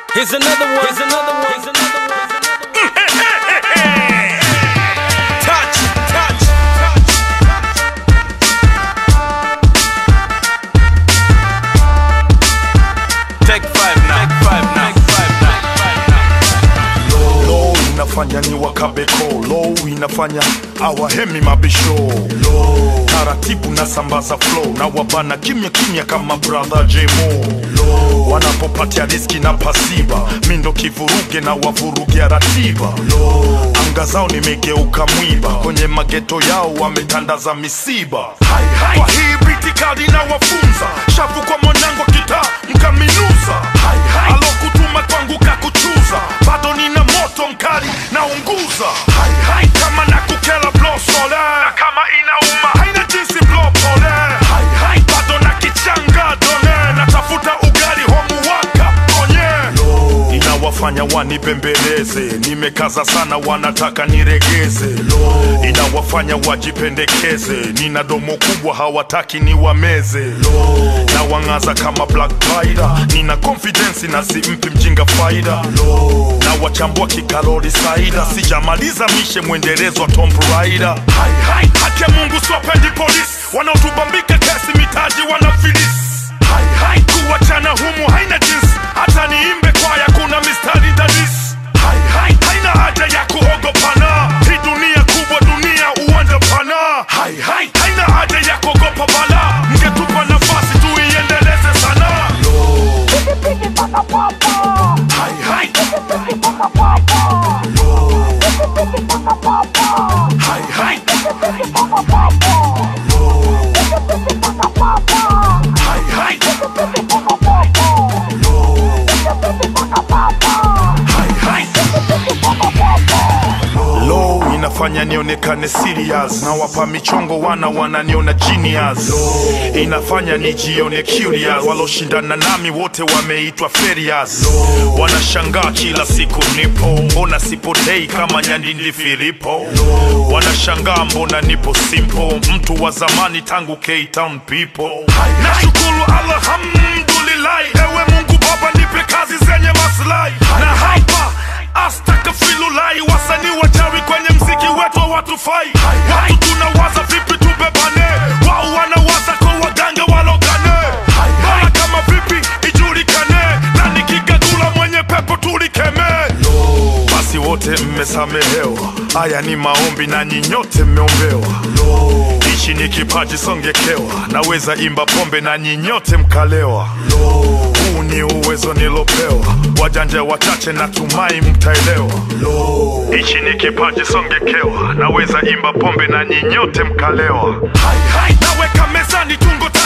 Here's another one. Here's another one. Here's another one. touch, touch, touch. Take five now. Take five now. Take five now. low inafanya ni wakabeko low inafanya awahemi mabisho low taratibu na sambaza flow na wabana kimya kimya kama brother jemo low wanapopatia riski na pasiba mindo kivuruge na wavurugia ratiba low anga zao nimegeuka mwiba kwenye mageto yao wametandaza misiba hai, hai. kwa hii britikadi na wafunza shavu kwa mwanangu kitaa mkaminuza hai, hai. alokutuma kwangu kakuchuza bado nina moto mkali naunguza hai, hai. kama nakukela blosole na kama inauma haina jinsi blopole hai, hai. bado na kichanga done natafuta ugali homuwaka onye inawafanya wanibembeleze nimekaza sana wanataka niregeze inawafanya wajipendekeze nina domo kubwa hawataki niwameze na wang'aza kama black Rider. nina confidence na simpi mjinga faida na wachambua kikalori saida sijamaliza mishe mwendelezo wa Tomb Raider hai, hai. haki ya mungu siwapendi polisi wanaotubambika kesi mitaji wanafilisi hai, hai. kuwachana humu haina jinsi hata niimbe kwaya kuna mistari dadisi hai, hai. haina haja ya kuogopana hii dunia kubwa dunia uwanja pana hai, hai. haina haja ya kuogopa bala mngetupa nafasi tuiendeleze sana hai, hai. hai, hai. hai, hai. hai, hai. low inafanya nionekane serious na wapa michongo wana wananiona genius inafanya nijione curious waloshindana nami wote wameitwa ferias wanashangaa kila siku nipo mbona sipotei kama nyandindi filipo wanashangaa mbona nipo simple mtu wa zamani tangu K-Town people nashukuru alhamdulillahi ewe mungu baba nipe kazi zenye maslahi na hapa astakafilulai wasanii wachawi kwenye mziki wetu hawatufai watu tunawaza vipi tubebane wao wanawaza kwa waganga walogane bora kama vipi ijulikane na nikikagula mwenye pepo tulikemee basi wote mmesamehewa haya ni maombi na nyinyote mmeombewa ichi ni kipaji songekewa naweza imba pombe na nyinyote mkalewa huu ni uwezo nilopewa wajanja wachache natumai mtaelewa ichi ni kipaji songekewa naweza imba pombe na nyinyote mkalewa hai, hai. naweka mezani tungo